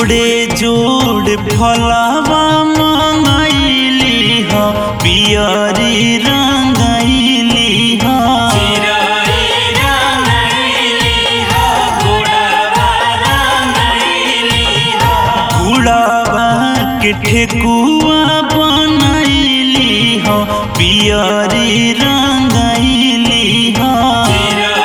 जोड़े जोड़ फलवा मंगैली ह पियरी रंगैली ह गुड़ावा के ठेकुआ बनैली ह पियरी रंगैली ह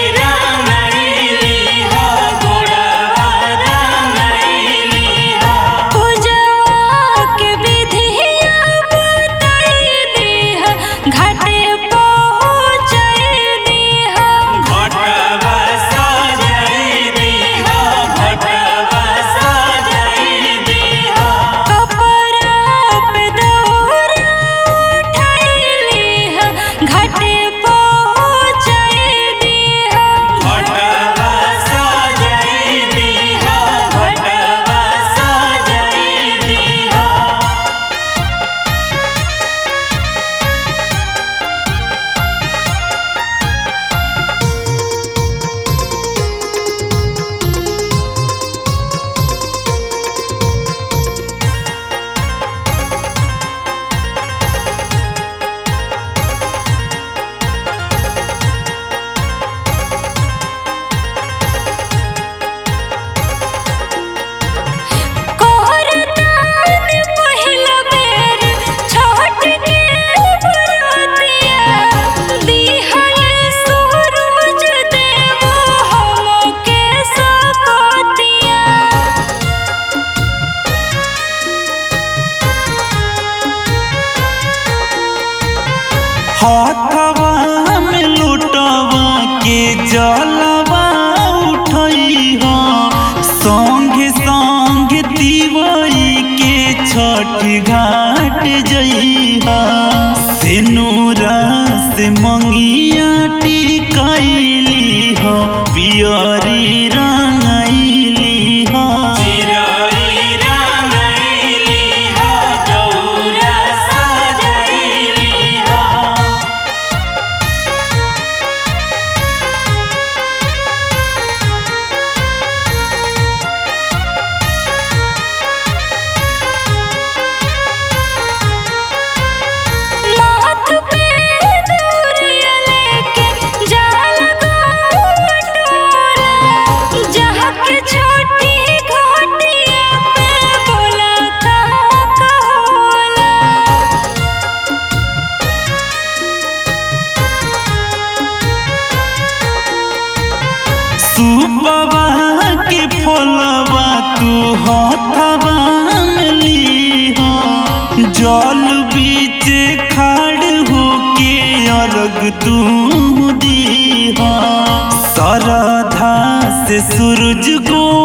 पूजवा के विधिया बताई दीह घाटे पहुँचाई दीह कपड़ा पे दौरा उठाई लीह घाटे पहुँचाई दीह कोहरतान पहिला बेर छठ के बरतिया दिहल सूरज देव हमके सकतिया हाथवा में लुटवा के जलवा उठई ह संगे संगे दिवई के छठ घाट जई ह सिनुरा से मंगिया टिकैली ह पियरी रंगैली ह माथ पे दौरिया लेके जाल गोटोला जहाँ के छोटी घोटिया पे बोला का कहोला सुबवा के फलवा तू हथवा में लीह जल बीच खाड़ होके अर्घ तू दीह सरधा से सूरज गो